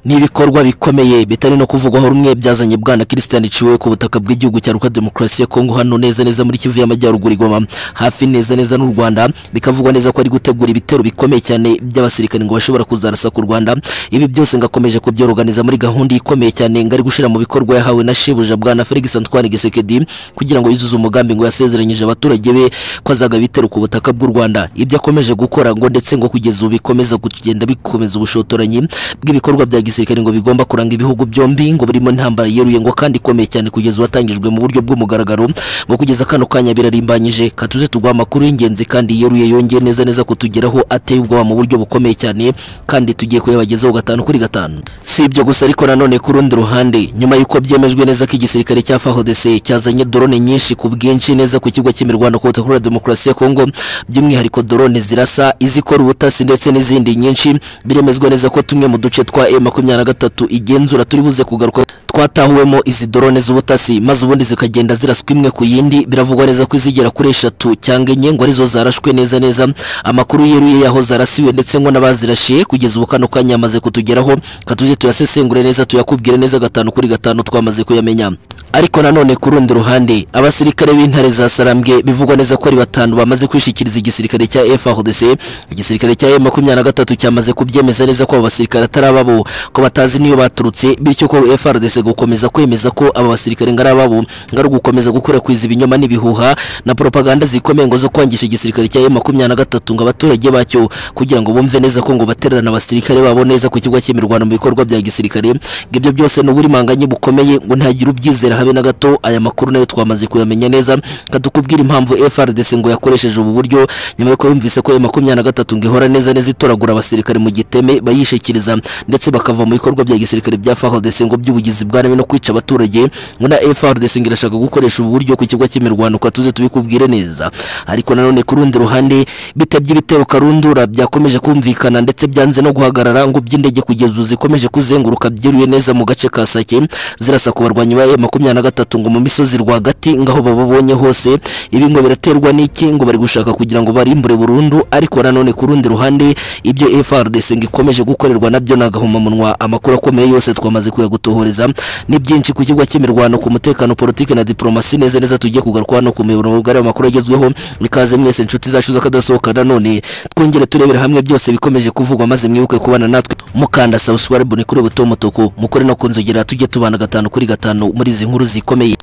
n'ibikorwa bikomeye bitari no kuvugwaho rumwe byazanye bwana Christian Ciwe ku butaka bw'igihugu cya Republika Demokarasi ya Kongo hano neza neza muri Kivu y'Amajyaruguru igoma hafi neza neza n'u Rwanda bikavugwa neza ko ari gutegura ibitero bikomeye cyane by'abasirikare ngo bashobora kuzarasa ku Rwanda ibi byose ngakomeje kubyorganiza muri gahunda ikomeye cyane ngari gushira mu bikorwa yahawe na shebuja bwana Felix Antoine Gisekedi kugira ngo yuzuze umugambi ngo yasezeranyije abaturage be ko azaga bitero ku butaka bw'u Rwanda ibyo akomeje gukora ngo ndetse ngo kugeza ubu bikomeza kugenda bikomeza ubushotoranyi bw'ibikorwa bya gisirikare ngo bigomba kuranga ibihugu byombi ngo birimo intambara yeruye ngo kandi ikomeye cyane kugeza watangijwe mu buryo bw'umugaragaro ngo kugeza kano kanya birarimbanyije katuze tugwa amakuru y'ingenzi kandi yeruye yongeye neza neza kutugeraho ateye ubwoba mu buryo bukomeye cyane kandi tugiye kuyabagezaho gatanu kuri gatanu si ibyo gusa ariko nanone ku rundi ruhande nyuma y'uko byemejwe neza ko igisirikare cya FARDC cyazanye drone nyinshi ku bwinshi neza ku kigo cy'imirwano ku butaka bwa demokarasi ya Kongo by'umwihariko drone zirasa izikora ubutasi ndetse n'izindi nyinshi biremezwa neza ko tumwe mu duce twa M23 igenzura turi buze kugaruka twatahuwemo izi drone z'ubutasi maze ubundi zikagenda ziraswa imwe ku yindi biravugwa neza ko izigera kuri eshatu cyangwa enye ngo arizo zarashwe neza neza amakuru yeruye yaho zarasiwe ndetse ngo n'abazirashiye kugeza ubu kano kanya amaze kutugeraho katuje tuyasesengure neza tuyakubwire neza gatanu kuri gatanu twamaze kuyamenya ariko nanone ku rundi ruhande abasirikare b'intare za Sarambwe bivugwa neza ko ari batanu bamaze kwishikiriza igisirikare cya FARDC igisirikare cya M23 cyamaze kubyemeza neza ko abo basirikare atari ababo ko batazi niyo baturutse bityo ko FARDC gukomeza kwemeza ko aba basirikare ngari ababo ngari gukomeza gukwirakwiza ibinyoma n'ibihuha na propaganda zikomeye ngo zo kwangisha igisirikare cya M23 ngo abaturage bacyo kugira ngo bumve neza ko ngo baterana abasirikare babo neza ku kigo cy'imirwano mu bikorwa bya gisirikare ngo ibyo byose ni uburimanganye bukomeye ngo ntagira ubyizera habe na gato aya makuru nayo twamaze kuyamenya neza katukubwira impamvu FRDC ngo yakoresheje ubu buryo nyuma yuko yumvise ko M23 ngo ihora neza neza itoragura abasirikare mu giteme bayishikiriza ndetse bakava mu bikorwa bya gisirikare bya FARDC ngo by'ubugizi bwa nabi no kwica abaturage ngo na FRDC ngo irashaka gukoresha ubu buryo ku kigo cy'imirwano kwa tuze tubikubwire neza ariko nanone ku rundi ruhande bitabye ibitero karundura byakomeje kumvikana ndetse byanze no guhagarara ngo by'indege kugeza ubu zikomeje kuzenguruka byiruye neza mu gace ka Sake zirasa ku barwanyi ba M23 ngo mu misozi rwagati ngaho bababonye hose ibi ngo biraterwa n'iki ngo bari gushaka kugira ngo barimbure burundu ariko nanone ku rundi ruhande ibyo FRDC ngo ikomeje gukorerwa nabyo nagahomamunwa amakuru akomeye yose twamaze kuyagutohoreza ni byinshi ku kigo cy'imirwano ku mutekano politike na diplomasi neza neza tugiye kugaruka hano ku miyoboro mugari w'amakuru agezweho ikaze mwese inshuti zacu z'akadasohoka nanone twongere turebera hamwe byose bikomeje kuvugwa maze mwibuke kubana natwe mukanda subscribe ni kuri buto mutuku mukore no kunzogera tujye tubana gatanu kuri gatanu muri izi nkuru zikomeye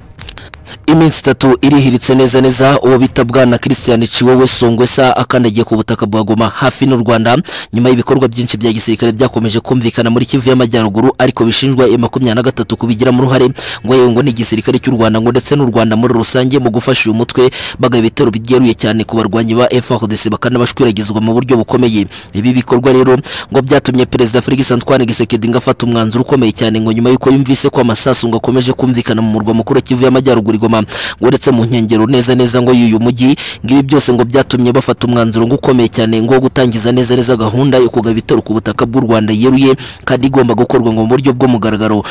iminsi itatu irihiritse neza neza uwo bita bwana Christian Ciwewe Songwesa akandagiye ku butaka bwa Goma hafi n'u Rwanda nyuma y'ibikorwa byinshi bya gisirikare byakomeje kumvikana muri Kivu y'Amajyaruguru ariko bishinjwa M23 kubigiramo uruhare ngo yewe ngo ni igisirikare cy'u Rwanda ngo ndetse n'u Rwanda muri rusange mu gufasha uyu mutwe baga ibitero byeruye cyane ku barwanyi ba FARDC bakanabashwiragizwa mu buryo bukomeye ibi bikorwa rero ngo byatumye Perezida Felix Antoine Gisekedi ngo afata umwanzuro ukomeye cyane ngo nyuma y'uko yumvise ko amasasu ngo akomeje kumvikana mu murwa mukuru wa Kivu y'Amajyaruguru Goma ngo uretse mu nkengero neza neza ngo y'uyu mujyi ngibi byose ngo byatumye bafata umwanzuro ngo ukomeye cyane ngo gutangiza neza neza gahunda yo kugaba ibitero ku butaka bw'u Rwanda yeruye kandi igomba gukorwa ngo mu buryo bw'umugaragaro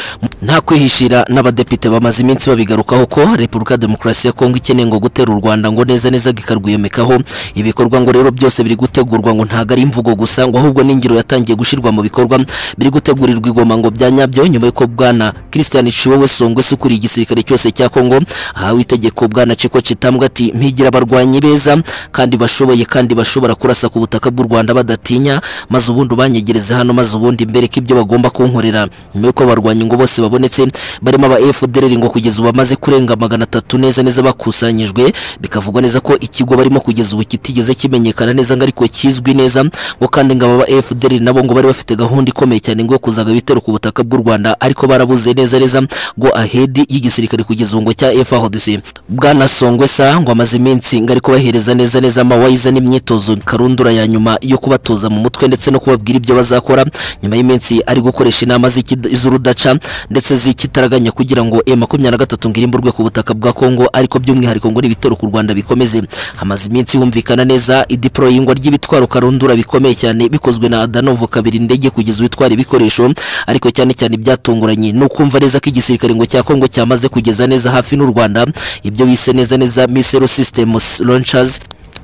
nta kwihishira n'abadepite bamaze iminsi babigarukaho ko Repubulika Demokarasi ya Kongo ikeneye ngo gutera u Rwanda ngo neza neza gikarwiyomekaho ibikorwa ngo rero byose biri gutegurwa ngo ntago ari imvugo gusa ngo ahubwo n'ingiro yatangiye gushirwa mu bikorwa biri gutegurirwa igoma ngo bya nyabyo nyuma y'uko bwana Christian Ciwewe Songwese ukuriye igisirikare cyose cya Kongo ahawe itegeko bwana Chiko Chitambwe ati mpigira abarwanyi beza kandi bashoboye kandi bashobora kurasa ku butaka bw'u Rwanda badatinya maze ubundi banyegereze hano maze ubundi mbere k'ibyo bagomba kunkorera nyuma y'uko abarwanyi ngo bose babonetse barimo aba FDLR ngo kugeza ubu bamaze kurenga magana atatu neza neza bakusanyijwe bikavugwa neza ko ikigo barimo kugeza ubu kitigeze kimenyekana neza ngo ariko kizwi neza ngo kandi ngo aba FDLR nabo ngo bari bafite gahunda ikomeye cyane ngo kuzaga bitero ku butaka bw'u Rwanda ariko barabuze neza neza ngo ahedi y'igisirikare kugeza ubu ngo cya F FARDC bwana Songwesa ngo amaze iminsi ngari kubahereza neza neza amawayiza n'imyitozo karundura ya nyuma yo kubatoza mu mutwe ndetse no kubabwira ibyo bazakora nyuma y'iminsi ari gukoresha inama z'urudaca ndetse z'ikitaraganya kugira ngo M23 ngirimburwe ku butaka bwa Kongo ariko by'umwihariko ngo ibitero ku Rwanda bikomeze hamaze iminsi humvikana neza ideployingwa ry'ibitwaro karundura bikomeye cyane bikozwe na Adanovo kabiri ndege kugeza witwara ibikoresho ariko cyane cyane byatunguranye nukumva neza ko igisirikare ngo cya Kongo cyamaze kugeza neza hafi n'u Rwanda ibyo bise neza neza missile system launchers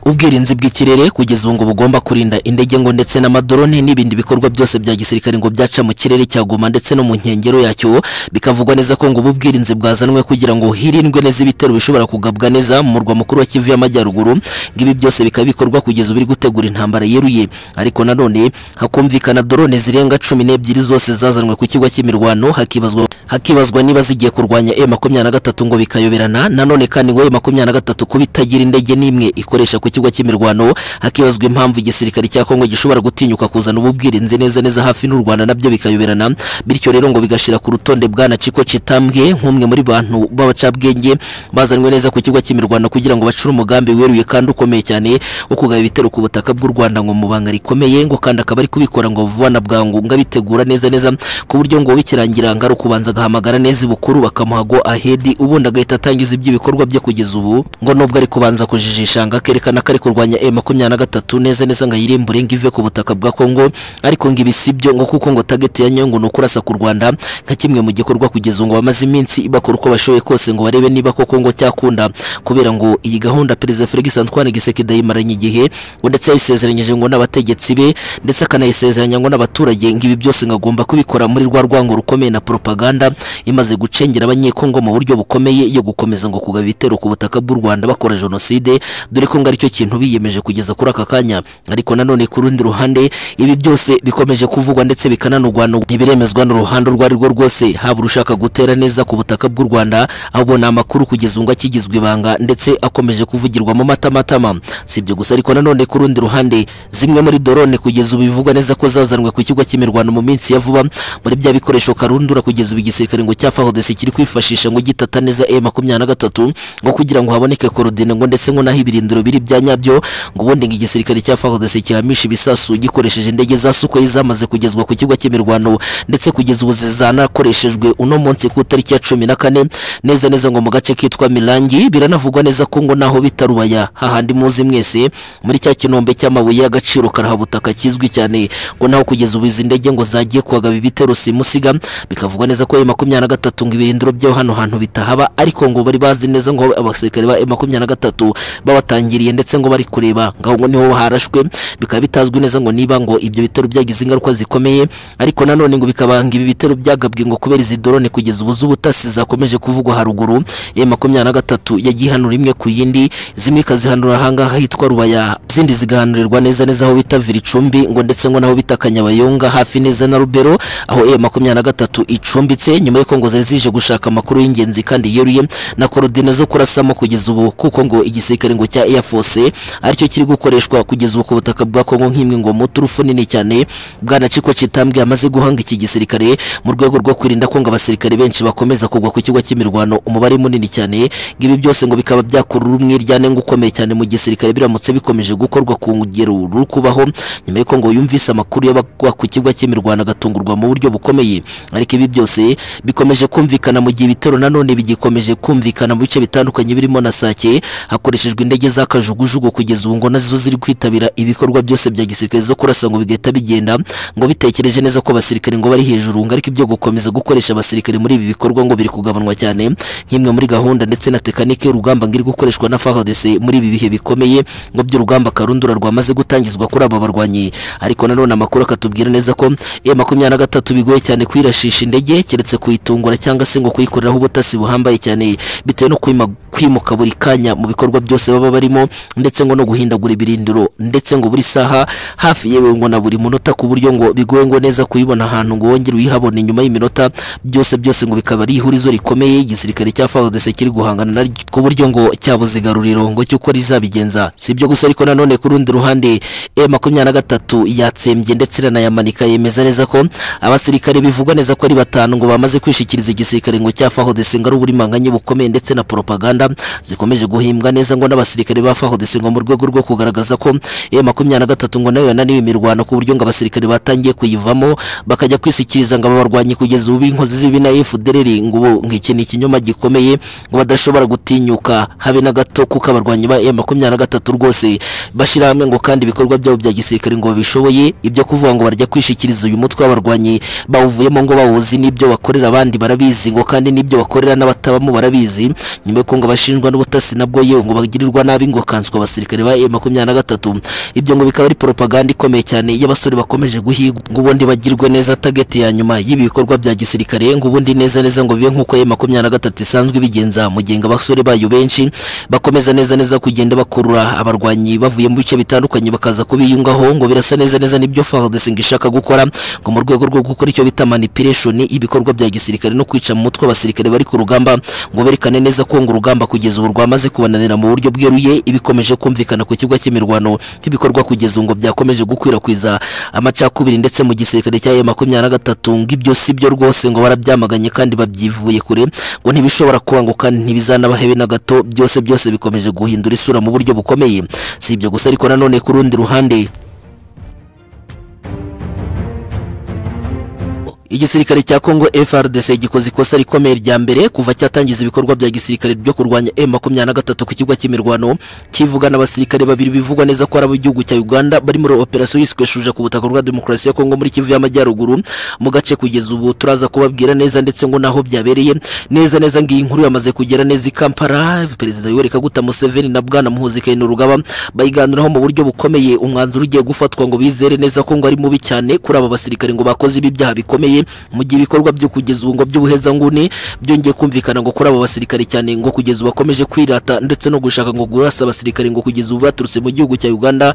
ubwirinzi bw'ikirere kugeza ubu ngo bugomba kurinda indege ngo ndetse n'amadrone n'ibindi bikorwa byose bya gisirikare ngo byaca mu kirere cya Goma ndetse no mu nkengero yacyo bikavugwa neza ko ngo ubu bwirinzi bwazanwe kugira ngo hirindwe neza ibitero bishobora kugabwa neza mu murwa mukuru wa Kivu y'Amajyaruguru ngo ibi byose bikaba bikorwa kugeza ubu iri gutegura intambara yeruye ariko nanone hakumvikana drone zirenga cumi n'ebyiri zose zazanwe ku kigo cy'imirwano hakibazwa hakibazwa niba zigiye kurwanya E makumyabiri na gatatu ngo bikayoberana nanone kandi ngo E makumyabiri na gatatu kuba itagira indege n'imwe ikoresha ku kigo cy'imirwano hakibazwa impamvu igisirikare cya Kongo gishobora gutinyuka kuzana ubu bwirinzi neza neza hafi n'u Rwanda nabyo bikayoberana bityo rero ngo bigashira ku rutonde bwana Chiko Chitambwe nk'umwe muri bantu b'abacabwenge bazanwe neza ku kigo cy'imirwano kugira ngo bacure umugambi weruye kandi ukomeye cyane wo kugaba ibitero ku butaka bw'u Rwanda ngo mu banga rikomeye ngo kandi akaba ari kubikora ngo vuba na bwangu ngo abitegura neza neza ku buryo ngo bikirangira ngari kubanza agahamagara neza ibukuru bakamuha go ahedi ubundi agahita atangiza iby'ibikorwa bye kugeza ubu ngo nubwo ari kubanza kujijisha ngo akerekana ko ari kurwanya E makumyabiri na gatatu neza neza ngo ayirimbure ngo ive ku butaka bwa Kongo ariko ngo ibi si byo ngo kuko ngo target ya Nyungwe ni ukurasa ku Rwanda nka kimwe mu gikorwa kugeza ngo bamaze iminsi bakora uko bashoboye kose ngo barebe niba koko ngo cyakunda kubera ngo iyi gahunda Perezida Felix Antoine Gisekedi ayimaranye igihe ngo ndetse yayisezeranyije ngo n'abategetsi be ndetse akanayisezeranya ngo n'abaturage ngo ibi byose ngo agomba kubikora muri rwa rwango rukomeye na propaganda imaze gucengera abanyekongo mu buryo bukomeye yo gukomeza ngo kugaba ibitero ku butaka bw'u Rwanda bakora jenoside dore ko ngo aricyo kintu biyemeje kugeza kuri aka kanya ariko nanone ku rundi ruhande ibi byose bikomeje kuvugwa ndetse bikananugwa ntibiremezwa n'uruhande urwo ari rwo rwose haba urushaka gutera neza ku butaka bw'u Rwanda ahubwo ni amakuru kugeza ngo akigizwe ibanga ndetse akomeje kuvugirwa mu matamatama si ibyo gusa ariko nanone ku rundi ruhande zimwe muri drone kugeza ubu bivugwa neza ko zazanwe ku kigo cy'imirwano mu minsi ya vuba muri bya bikoresho karundura kugeza ubu igisirikare ngo cya FARDC kiri kwifashisha ngo gitata neza M23 ngo kugira ngo haboneke korodine ngo ndetse ngo naho ibirindiro biri bya nyabyo ngo ubundi ngo igisirikare cya FARDC kihamisha ibisasu gikoresheje indege za Sukhoi zamaze kugezwa ku kigo cy'imirwano ndetse kugeza ubu zizanakoreshejwe uno munsi ku tariki ya cumi na kane neza neza ngo mu gace kitwa Mirangi biranavugwa neza ko ngo naho bitarubaya hahandi muzi mwese muri cya kinombe cy'amabuye y'agaciro karahabutaka kizwi cyane ngo naho kugeza ubu izi ndege ngo zagiye kuhagaba ibitero simusiga bikavugwa neza ko ayo makumyabiri na gatatu ngo ibirindiro byo hano hantu bitahaba ariko ngo bari bazi neza ngo abasirikare ba makumyabiri na gatatu babatangiriye ndetse ngo bari kureba ngaho ngo niho harashwe bikaba bitazwi neza ngo niba ngo ibyo bitero byagize ingaruka zikomeye ariko nanone ngo bikabanga ibi bitero byagabwe ngo kubera izi drone kugeza ubu z'ubutasi zakomeje kuvugwa haruguru ya makumyabiri na gatatu yagiye ihanura imwe ku yindi zimwe ikazihanura ahangaha hitwa Rubaya izindi zigahanurirwa neza neza aho bita Viricumbi ngo ndetse ngo naho bita Kanyabayonga hafi neza na Rubero aho e makumyabiri na gatatu icumbitse nyuma y'uko ngo zari zije gushaka amakuru y'ingenzi kandi yeruye na korodine zo kurasamo kugeza ubu kuko ngo igisirikare ngo cya Air Force aricyo kiri gukoreshwa kugeza ubu ku butaka bwa Kongo nk'imwe ngo muturufu nini cyane bwana Chiko Chitambwe amaze guhanga iki gisirikare mu rwego rwo kwirinda ko ngo abasirikare benshi bakomeza kugwa ku kigo cy'imirwano umubare munini cyane ngo ibi byose ngo bikaba byakurura umwiryane ngo ukomeye cyane mu gisirikare biramutse bikomeje gukorwa ku ngero ruri kubaho nyuma y'uko ngo yumvise amakuru y'abagwa ku kigo cy'imirwano agatungurwa mu buryo bukomeye ariko ibi byose bikomeje kumvikana mu gihe ibitero nanone bigikomeje kumvikana mu bice bitandukanye birimo na Sake hakoreshejwe indege za kajugujugu kugeza ubu ngo nazo ziri kwitabira ibikorwa byose bya gisirikare zo kurasa ngo bigahita bigenda ngo bitekereje neza ko abasirikare ngo bari hejuru ngo ariko ibyo gukomeza gukoresha abasirikare muri ibi bikorwa ngo biri kugabanwa cyane nk'imwe muri gahunda ndetse na tekanike y'urugamba ngo iri gukoreshwa na FARDC muri ibi bihe bikomeye ngo by'urugamba karundura rwamaze gutangizwa kuri aba barwanyi ariko nanone amakuru akatubwira neza ko E makumyabiri na gatatu bigoye cyane kwirashisha indege keretse kuyitungura cyangwa se ngo kuyikoreraho ubutasi buhambaye cyane bitewe no kwima- kwimuka buri kanya mu bikorwa byose baba barimo ndetse ngo no guhindagura ibirindiro ndetse ngo buri saha hafi yewe ngo na buri munota ku buryo ngo bigoye ngo neza kuyibona ahantu ngo wongere uyihabone nyuma y'iminota byose byose ngo bikaba ari ihurizo rikomeye igisirikare cya FARDC kiri guhangana naryo ku buryo ngo cyabuze igaruriro ngo cy'uko rizabigenza si ibyo gusa ariko nanone ku rundi ruhande E makumyabiri na gatatu yatsembye ndetse iranayamanika yemeza neza ko abasirikare bivugwa neza ko ari batanu ngo bamaze kwishikiriza igisirikare ngo cya FARDC ngo ari uburimanganye bukomeye ndetse na propaganda zikomeje guhimbwa neza ngo n'abasirikare ba FARDC ngo mu rwego rwo kugaragaza ko E makumyabiri na gatatu ngo nayo yananiwe imirwano ku buryo ngo abasirikare batangiye kuyivamo bakajya kwisikiriza ngo ababarwanyi kugeza ubu inkozi z'ibi na FDLR ngo ubu nk'iki ni ikinyoma gikomeye ngo badashobora gutinyuka habe na gato kuko abarwanyi ba E makumyabiri na gatatu rwose bashyira hamwe ngo kandi ibikorwa byabo bya gisirikare ngo babishoboye ibyo kuvuga ngo barajya kwishikiriza uyu mutwe w'abarwanyi bawuvuyemo ngo bawuzi n'ibyo bakorera abandi barabizi ngo kandi n'ibyo bakorera n'abatabamo barabizi nyuma y'uko ngo ngo bashinjwa n'ubutasi nabwo yewe ngo bagirirwa nabi ngo bakanswa abasirikare ba M23 ibyo ngo bikaba ari propaganda ikomeye cyane y'abasore bakomeje guhigwa ngo ubundi bagirwe neza target ya nyuma y'ibi bikorwa bya gisirikare ngo ubundi neza neza ngo bibe nk'uko M23 isanzwe bigenza mu gihe ngo abasore bayo benshi bakomeza neza neza kugenda bakurura abarwanyi bavuye mu bice bitandukanye bakaza kubiyungaho ngo birasa neza neza nibyo FARDC ngo ishaka gukora ngo mu rwego rwo gukora icyo bita manipulation ibikorwa bya gisirikare no kwica mu mutwe abasirikare bari ku rugamba ngo berekane neza ko ngo urugamba kugeza ubu rwamaze kubananira mu buryo bweruye ibikomeje kumvikana ku kibuga cy'imirwano nk'ibikorwa kugeza ubu ngo byakomeje gukwirakwiza amacakubiri ndetse mu gisirikare cya M23 ngo ibyo si byo rwose ngo barabyamaganye kandi babyivuye kure ngo ntibishobora kuba ngo kandi ntibizanabahebe na gato byose byose bikomeje guhindura isura mu buryo bukomeye si ibyo gusa ariko nanone ku rundi ruhande igisirikare cya Congo FARDC gikoze ikosa rikomeye rya mbere kuva cyatangiza ibikorwa bya gisirikare byo kurwanya M23 ku kigo cy'imirwano kivuga n'abasirikare babiri bivugwa neza ko ari ab'igihugu cya Uganda bari muri operation yiswe shuja ku butaka bwa demokarasi ya Congo muri Kivu y'Amajyaruguru mu gace kugeza ubu turaza kubabwira neza ndetse ngo naho byabereye neza neza ngiyi inkuru yamaze kugera neza i Kampala perezida Yoweri Kaguta Museveni na Bwana Muhoozi Kainerugaba bayiganiraho mu buryo bukomeye umwanzuro ugiye gufatwa ngo bizere neza ko ngo ari mubi cyane kuri aba basirikare ngo bakoze ibi byaha bikomeye mu gihe ibikorwa byo kugeza ubu ngo by'ubuhezanguni byongeye kumvikana ngo kuri abo basirikare cyane ngo kugeza ubu bakomeje kwirata ndetse no gushaka ngo gurasa abasirikare ngo kugeza ubu baturutse mu gihugu cya Uganda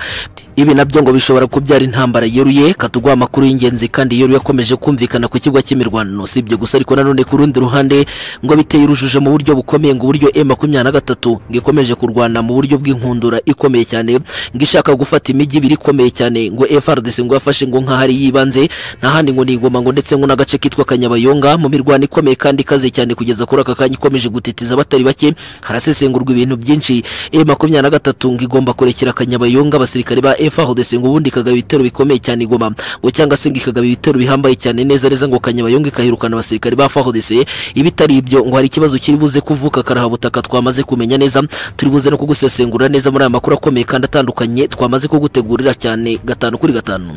ibi nabyo ngo bishobora kubyara intambara yeruye katuguha amakuru y'ingenzi kandi yeruye akomeje kumvikana ku kigo cy'imirwano si ibyo gusa ariko nanone ku rundi ruhande ngo biteye urujijo mu buryo bukomeye ngo uburyo M23 ngo ikomeje kurwana mu buryo bw'inkundura ikomeye cyane ngo ishaka gufata imijyi ibiri ikomeye cyane ngo FARDC ngo yafashe ngo nk'ahari yibanze nta handi ngo nigoma ngo ndetse ngo n'agace kitwa Kanyabayonga mu mirwano ikomeye kandi ikaze cyane kugeza kuri aka kanya ikomeje gutitiza abatari bake harasesengurwa ibintu byinshi M23 ngo igomba kurekera Kanyabayonga abasirikare ba FARDC ngo ubundi ikagaba ibitero bikomeye cyane igoma ngo cyangwa se ngo ikagaba ibitero bihambaye cyane neza neza ngo Kanyabayonga ikahirukana abasirikare ba FARDC ibitari ibyo ngo hari ikibazo kiri buze kuvuka karahabutaka twamaze kumenya neza turi buze no kugusesengura neza muri aya makuru akomeye kandi atandukanye twamaze kugutegurira cyane gatanu kuri gatanu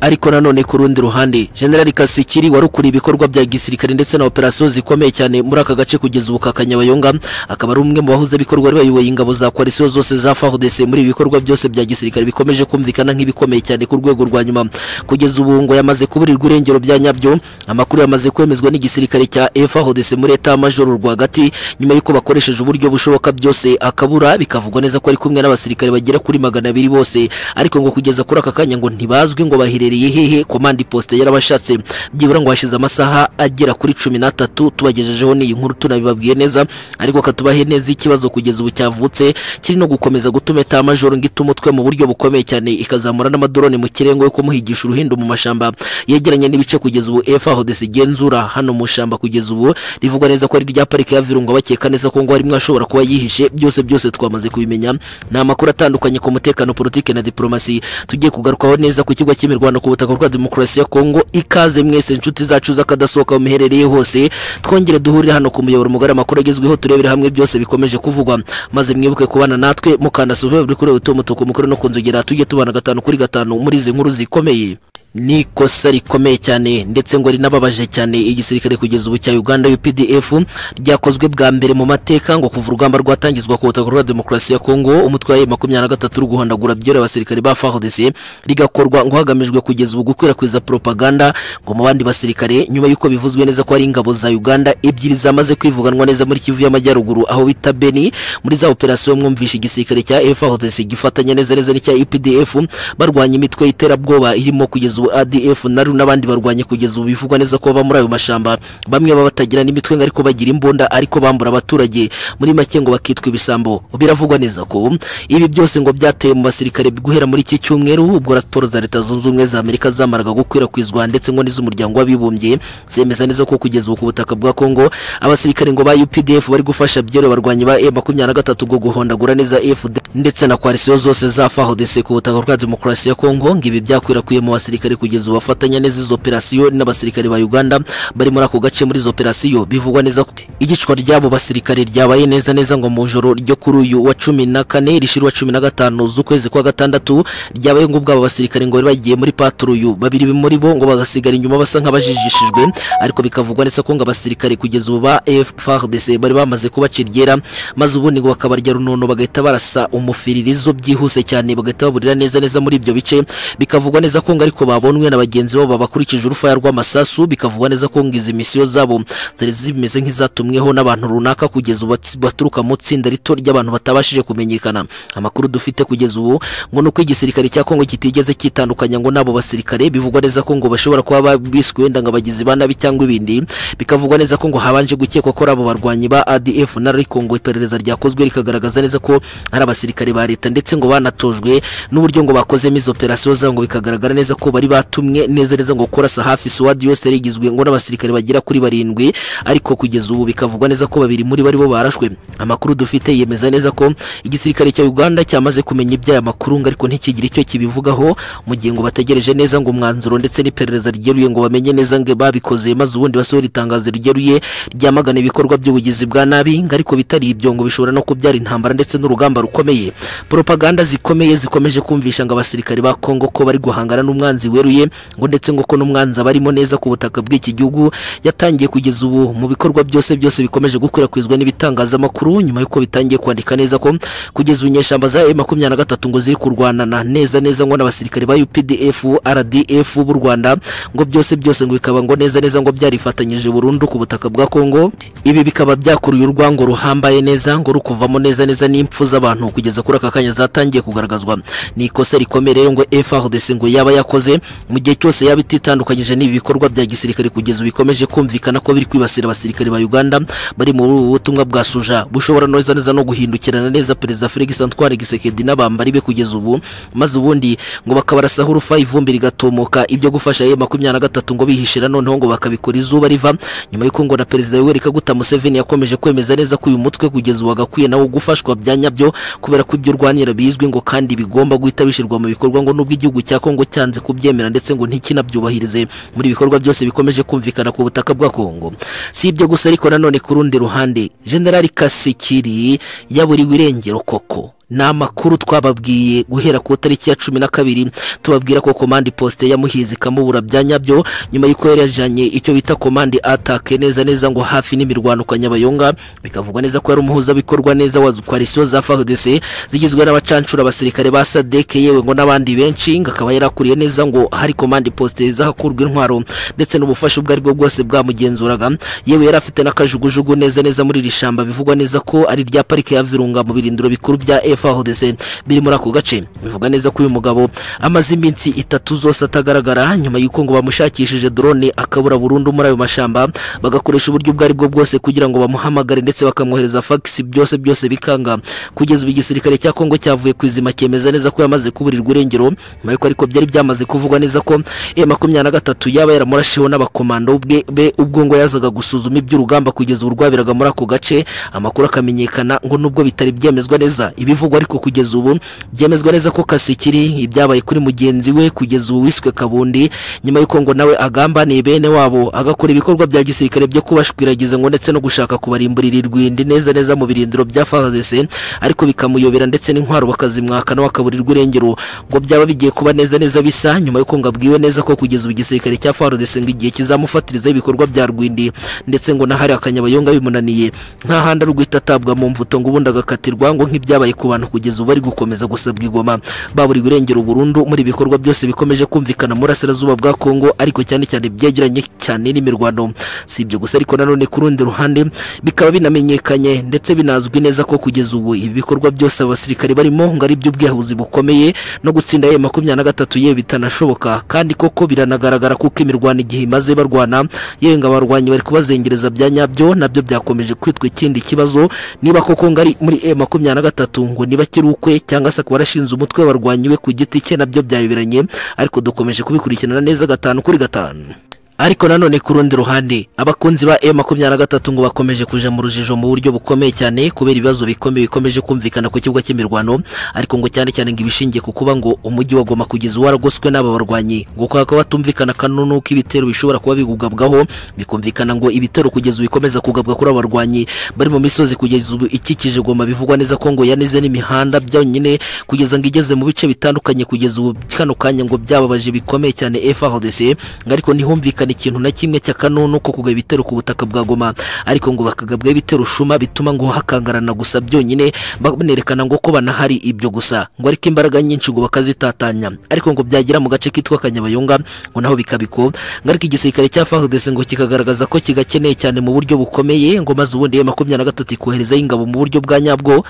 ariko nanone ku rundi ruhande General Kasikiri warukuriye ibikorwa bya gisirikare ndetse na operasiyo zikomeye cyane muri aka gace kugeza ubu kakanyabayonga akaba ari umwe mu bahuze bikorwa ari bayoboye ingabo za koalisiyo zose za FARDC muri ibi bikorwa byose bya gisirikare bikomeje kumvikana nk'ibikomeye cyane ku rwego rwa nyuma kugeza ubu ngo yamaze kuburirwa irengero bya nyabyo amakuru yamaze kwemezwa n'igisirikare cya FARDC muri eta major rwagati nyuma y'uko bakoresheje uburyo bushoboka byose akabura bikavugwa neza ko ari kumwe n'abasirikare bagera kuri magana abiri bose ariko ngo kugeza kuri aka kanya ngo ntibazwi ngo bahire yabereye hehe komandi poste yarabashatse byibura ngo hashize amasaha agera kuri cumi n'atatu tubagejejeho n'iyi nkuru tunabibabwiye neza ariko katubahe neza ikibazo kugeza ubu cyavutse kiri no gukomeza gutuma eta majoro ngo itumutwe mu buryo bukomeye cyane ikazamura n'amadorone mu kirere ngo yo kumuhigisha uruhindu mu mashamba yegeranye n'ibice kugeza ubu FARDC igenzura hano mu shamba kugeza ubu rivugwa neza ko ari rya parike ya Virunga bakeka neza ko ngo harimo ashobora kuba yihishe byose byose twamaze kubimenya ni amakuru atandukanye ku mutekano politike na diplomasi tugiye kugarukaho neza ku kigo cy'imirwano ku butaka bwa demokarasi ya Kongo ikaze mwese inshuti zacu z'akadasohoka muherereye hose twongere duhurire hano ku muyoboro mugari amakuru agezweho turebere hamwe byose bikomeje kuvugwa maze mwibuke kubana natwe mukanda suve buri kuri utomutuku mukuru no kunzogera tujye tubana gatanu kuri gatanu muri izi nkuru zikomeye ni ikosa rikomeye cyane ndetse ngo rinababaje cyane igisirikare kugeza ubu cya Uganda UPDF ryakozwe bwa mbere mu mateka ngo kuva urugamba rwatangizwa ku butaka bwa demokarasi ya Kongo umutwe wa M23 uri guhandagura byore abasirikare ba FARDC rigakorwa ngo hagamijwe kugeza ubu gukwirakwiza propaganda ngo mu bandi basirikare nyuma y'uko bivuzwe neza ko ari ingabo za Uganda ebyiri zamaze kwivuganwa neza muri Kivu y'Amajyaruguru aho bita Beni muri za operasiyo mwumvisha igisirikare cya FARDC gifatanya neza neza n'icya UPDF barwanya imitwe y'iterabwoba irimo kugeza ubu ADF na RU n'abandi barwanye kugeza ubu bivugwa neza ko baba muri ayo mashamba bamwe baba batagira n'imitwe ngo ariko bagira imbunda ariko bambura abaturage muri make ngo bakitwa ibisambo biravugwa neza ko ibi byose ngo byateye mu basirikare guhera muri iki cyumweru ubwo raporo za leta zunze ubumwe za Amerika zamaraga gukwirakwizwa ndetse ngo n'iz'umuryango w'abibumbye zemeza neza ko kugeza ubu ku butaka bwa Kongo abasirikare ngo ba UPDF bari gufasha byero barwanye ba M23 ngo guhondagura neza FD ndetse na koalisiyo zose za FARDC ku butaka bwa demokarasi ya Kongo ngo ibi byakwirakwiye mu basirikare abasirikare kugeza ubu bafatanya neza izo operasiyo n'abasirikare ba Uganda bari muri ako gace muri izo operasiyo bivugwa neza ko igicwa ry'abo basirikare ryabaye neza neza ngo mu joro ryo kuri uyu wa cumi na kane rishira wa cumi na gatanu z'ukwezi kwa gatandatu ryabaye ngo ubwabo basirikare ngo bari bagiye muri paturuyu babiri muri bo ngo bagasigara inyuma basa nk'abajijishijwe ariko bikavugwa neza ko ngo abasirikare kugeza ubu ba FARDC bari bamaze kubaca iryera maze ubundi ngo bakabarya runono bagahita barasa umufiririzo byihuse cyane bagahita baburira neza neza muri ibyo bice bikavugwa neza ko ngo ariko babonwe na bagenzi babo babakurikije urufaya rw'amasasu bikavugwa neza ko ngo izi misiyo zabo zari zimeze nk'izatumweho n'abantu runaka kugeza ubu baturuka mu tsinda rito ry'abantu batabashije kumenyekana amakuru dufite kugeza ubu ngo nuko igisirikare cya Kongo kitigeze kitandukanya ngo nabo basirikare bivugwa neza ko ngo bashobora kuba biswe wenda ngo abagizi ba nabi cyangwa ibindi bikavugwa neza ko ngo habanje gukekwa ko ari abo barwanyi ba ADF na Congo iperereza ryakozwe rikagaragaza neza ko ari abasirikare ba leta ndetse ngo banatojwe n'uburyo ngo bakozemo izo operasiyo zabo ngo bikagaragara neza ko bari batumwe neza neza ngo kurasa hafi SWAT yose rigizwe ngo n'abasirikare bagera kuri barindwi ariko kugeza ubu bikavugwa neza ko babiri muri bari bo barashwe amakuru dufite yemeza neza ko igisirikare cya Uganda cyamaze kumenya iby'aya makuru ngo ariko ntikigire icyo kibivugaho mu gihe ngo bategereje neza ngo umwanzuro ndetse n'iperereza ryeruye ngo bamenye neza ngo babikoze maze ubundi basohora itangazo ryeruye ryamagana ibikorwa by'ubugizi bwa nabi ngo ariko bitari ibyo ngo bishobora no kubyara intambara ndetse n'urugamba rukomeye propaganda zikomeye zikomeje kumvisha ngo abasirikare ba Kongo ko bari guhangana n'umwanzi weruye ngo ndetse ngo ko n'umwanzi abarimo neza ku butaka bw'iki gihugu yatangiye kugeza ubu mu bikorwa byose byose bikomeje gukwirakwizwa n'ibitangazamakuru nyuma y'uko bitangiye kwandika neza ko kugeza ubu inyeshyamba za M23 ngo ziri kurwanana neza neza ngo n'abasirikare ba UPDF RDF b'u Rwanda ngo byose byose ngo bikaba ngo neza neza ngo byarifatanyije burundu ku butaka bwa Kongo ibi bikaba byakuruye urwango ruhambaye neza ngo rukuvamo neza neza n'impfu z'abantu kugeza kuri aka kanya zatangiye kugaragazwa ni ikosa rikomeye rero ngo FARDC ngo yaba yakoze mu gihe cyose yaba ititandukanyije n'ibi bikorwa bya gisirikare kugeza ubu bikomeje kumvikana ko biri kwibasira abasirikare ba Uganda bari mu butumwa bwa suja bushobora neza neza no guhindukirana neza perezida Felix Antoine Gisekedi n'abambari be kugeza ubu maze ubundi ngo bakabarasaho urufa ivumbi rigatomoka ibyo gufasha ye makumyabiri na gatatu ngo bihishira noneho ngo bakabikora izuba riva nyuma y'uko ngo na perezida Yoweri Kaguta Museveni yakomeje kwemeza neza ko uyu mutwe kugeza ubu wagakwiye nawo gufashwa bya nyabyo kubera ko ibyo urwanira bizwi ngo kandi bigomba guhita bishyirwa mu bikorwa ngo nubwo igihugu cya Kongo cyanze kubyemera ndetse ngo ntikinabyubahirize muri ibikorwa byose bikomeje kumvikana ku butaka bwa Kongo si ibyo gusa ariko nanone ku rundi ruhande General Kasikiri yaburiwe irengero koko ni amakuru twababwiye guhera ku tariki ya cumi na kabiri tubabwira ko komande posite ya muhizi ikamubura bya nyabyo nyuma y'uko yari yajyanye icyo bita komande atake neza neza ngo hafi n'imirwano kanyabayonga bikavugwa neza ko yari umuhuzabikorwa neza wa koalisiyo za FARDC zigizwe n'abacancura abasirikare ba SADC yewe ngo n'abandi benshi ngo akaba yarakuriye neza ngo hari komande posite zahakurwa intwaro ndetse n'ubufasha ubwo aribwo bwose bwamugenzuraga yewe yari afite n'akajugujugu neza neza muri iri shamba bivugwa neza ko ari rya parike ya Virunga mu birindiro bikuru bya F FARDC biri muri ako gace bivuga neza ko uyu mugabo amaze iminsi itatu zose atagaragara nyuma y'uko ngo bamushakishije drone akabura burundu muri ayo mashamba bagakoresha uburyo ubwo aribwo bwose kugira ngo bamuhamagare ndetse bakamwohereza fax byose byose bikanga kugeza ubu igisirikare cya Kongo cyavuye kwizima cyemeza neza ko yamaze kuburirwa irengero nyuma y'uko ariko byari byamaze kuvugwa neza ko M23 yaba yaramurashiho n'abakomando be ubwo ngo yazaga gusuzuma iby'urugamba kugeza ubu rwabiraga muri ako gace amakuru akamenyekana ngo nubwo bitari byemezwa neza ibivugwa ariko kugeza ubu byemezwa neza ko Kasikiri ibyabaye kuri mugenzi we kugeza ubu wiswe Kabundi nyuma y'uko ngo nawe agambaniye bene wabo agakora ibikorwa bya gisirikare byo kubashwiragiza ngo ndetse no gushaka kubarimburira irwindi neza neza mu birindiro bya FARDC ariko bikamuyobera ndetse n'intwaro bakazimwaka nawe akaburirwa irengero ngo byaba bigiye kuba neza neza bisa nyuma y'uko ngo abwiwe neza ko kugeza ubu igisirikare cya FARDC ngo igihe kizamufatiriza ibikorwa bya rwindi ndetse ngo nahari akanyabayonga bimunaniye nta handi rwita atabwa mu mvuto ngo ubundi agakatirwa ngo nk'ibyabaye ku bantu kugeza ubu bari gukomeza gusabwa igoma baburiwe irengero burundu muri ibikorwa byose bikomeje kumvikana muri asirazuba bwa Kongo ariko cyane cyane byegeranye cyane n'imirwano si ibyo gusa ariko nanone ku rundi ruhande bikaba binamenyekanye ndetse binazwi neza ko kugeza ubu ibi bikorwa byose abasirikare barimo ngo ari by'ubwihuzi bukomeye no gutsinda ye makumyabiri na gatatu yewe bitanashoboka kandi koko biranagaragara kuko imirwano igihe imaze barwana yewe ngo abarwanyi bari kubazengereza bya nyabyo nabyo byakomeje kwitwa ikindi kibazo niba koko ngo ari muri e makumyabiri na gatatu ngo niba akiri ukwe cyangwa se akaba arashinze umutwe w'abarwanyi we ku giti cye nabyo byayoberanye ariko dukomeje kubikurikirana neza gatanu kuri gatanu ariko nanone ku rundi ruhande abakunzi ba M23 ngo bakomeje kuja mu rujijo mu buryo bukomeye cyane kubera ibibazo bikomeye bikomeje kumvikana ku kibuga cy'imirwano ariko ngo cyane cyane ngo ibishingiye ku kuba ngo umujyi wa Goma kugeza waragoswe n'aba barwanyi ngo kwa kwa batumvikana kanunu k'ibitero bishobora kuba bigugabwaho bikumvikana ngo ibitero kugeza bikomeza kugabwa kuri abarwanyi bari mu misozi kugeza ubu ikikije Goma bivugwa neza ko ngo yanize n'imihanda byonyine kugeza ngo igeze mu bice bitandukanye kugeza ubu kano kanya ngo byababaje bikomeye cyane FARDC ngo ariko ntihumvikane ikintu na kimwe cya kanunu ko kugaba ibitero ku butaka bwa Goma ariko ngo bakagabwa ibitero shuma bituma ngo hakangarana gusa byonyine banerekana ngo ko banahari ibyo gusa ngo ariko imbaraga nyinshi ngo bakazitatanya ariko ngo byagira mu gace kitwa Kanyabayonga ngo naho bikabiko ngo ariko igisirikare cya FARDC ngo kikagaragaza ko kigakeneye cyane mu buryo bukomeye ngo maze ubundi ya makumyabiri na gatatu ikoherezayo ingabo mu buryo bwa nyabwo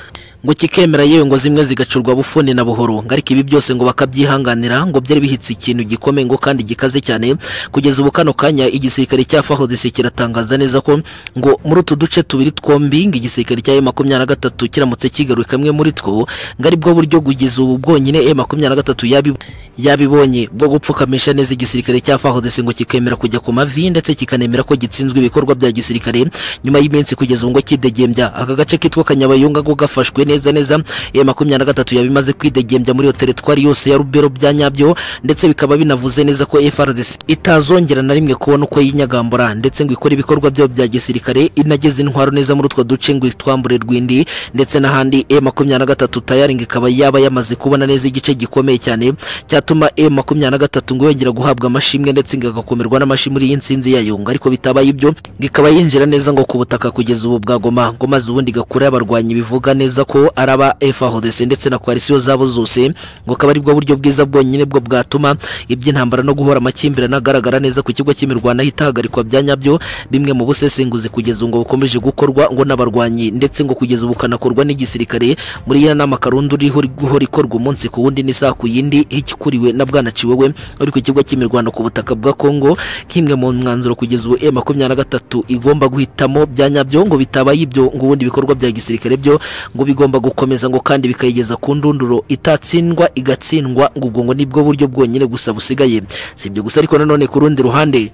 ngo kikemera yewe ngo zimwe zigacurwa bufuni na buhoro ngo ariko ibi byose ngo bakabyihanganira ngo byari bihitse ikintu gikomeye ngo kandi gikaze cyane kugeza ubu kano kanya igisirikare cya FARDC kiratangaza neza ko ngo muri utu duce tubiri twombi ngo igisirikare cya M23 kiramutse kigaruye kamwe muri two ngo ari bwo buryo kugeza ubu bwonyine M23 yabi yabibonye bwo gupfukamisha neza igisirikare cya FARDC ngo kikemera kujya ku mavi ndetse kikanemera ko gitsinzwe ibikorwa bya gisirikare nyuma y'iminsi kugeza ubu ngo kidegembya aka gace kitwa Kanyabayonga ngo gafashwe neza neza M23 yabimaze kwidegembya muri iyo teritwari yose ya Rubero bya nyabyo ndetse bikaba binavuze neza ko FARDC itazongera na rimwe kubona uko yinyagambura ndetse ngo ikora ibikorwa byayo bya gisirikare inageze intwaro neza muri utwo duce ngo itwambure rwindi ndetse n'ahandi M23 tayari ngo ikaba yaba yamaze kubona neza igice gikomeye cyane cyatuma M23 ngo yongera guhabwa amashimwe ndetse ngo agakomerwa n'amashimwe muri y'insinzi yayo ngo ariko bitabaye ibyo ngo ikaba yinjira neza ngo ku butaka kugeza ubu bwa Goma ngo maze ubundi gakura abarwanyi bivuga neza ko araba FARDC ndetse na coalition zabo zose ngo akaba aribwo buryo bwiza bwonyine bwo bwatuma iby'intambara no guhora amakimbirane agaragara neza ku kigo cy'imirwano ahita hagarikwa bya nyabyo bimwe mu busesenguzi kugeza ngo bukomeje gukorwa ngo n'abarwanyi ndetse ngo kugeza ubu kanakorwa n'igisirikare muri ya nama karundu iriho guhora ikorwa umunsi ku wundi n'isaha ku yindi hikikuriwe na bwana Ciwewe uri ku kigo cy'imirwano ku butaka bwa Kongo nk'imwe mu mwanzuro kugeza ubu M23 igomba guhitamo bya nyabyo ngo bitabaye ibyo ngo ubundi ibikorwa bya gisirikare byo ngo bigomba gukomeza ngo kandi bikayigeza ku ndunduro itatsindwa igatsindwa ngo ubwo ngo nibwo buryo bwonyine gusa busigaye si ibyo gusa ariko nanone ku rundi ruhande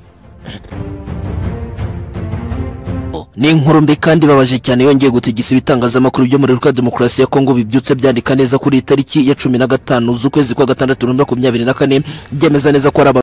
ni inkuru mbi kandi babaje cyane yongeye gutegeka ibitangazamakuru byo muri Republika Demokarasi ya Kongo bibyutse byandika neza kuri tariki ya cumi na gatanu z'ukwezi kwa gatandatu bibiri na makumyabiri na kane byemeza neza ko ari aba-